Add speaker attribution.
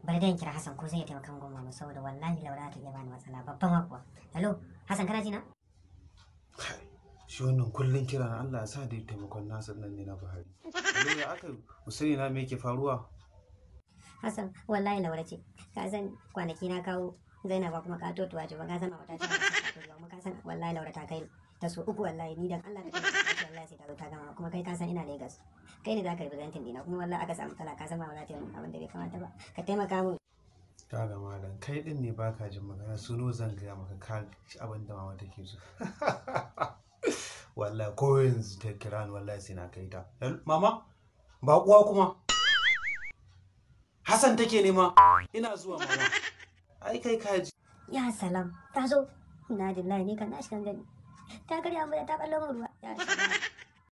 Speaker 1: bari da in kira Hassan ko zai iya taimaka min goma saboda wallahi Laura ta iya bani matsala babban makuwa hello Hassan kana ji na
Speaker 2: Kai, shi wannan kullum kira na Allah ya sa da taimakon nasa nan ne na Buhari. Yanzu ya aka musani na me yake faruwa?
Speaker 1: Hassan wallahi Laura ce ka san kwanaki na kawo Zainaba kuma ka totuwa ce ba ka san ma wata ce kuma ka san wallahi Laura ta kai ta so uku wallahi ni dan Allah ka taimaka wallahi sai ta zo ta gama kuma kai ka san ina Lagos kai ne za ka representin dina kuma wallahi aka samu matsala ka san ma ba za ta yi abin da bai kamata ba ka taimaka mu
Speaker 2: Kaga malam kai din ne baka jin magana suno zan gaya maka ka ci abin da mama take so. Wallahi ko yanzu ta kira ni wallahi sai na kai ta. Hel- Mama ba kuwa kuma. Hassan take nema. Ina zuwa mama. Ai kai ka ji.
Speaker 1: ya salam ta zo na dillahi ni kan na shigan gani ta karya mu da ta ballo mu ruwa ya salam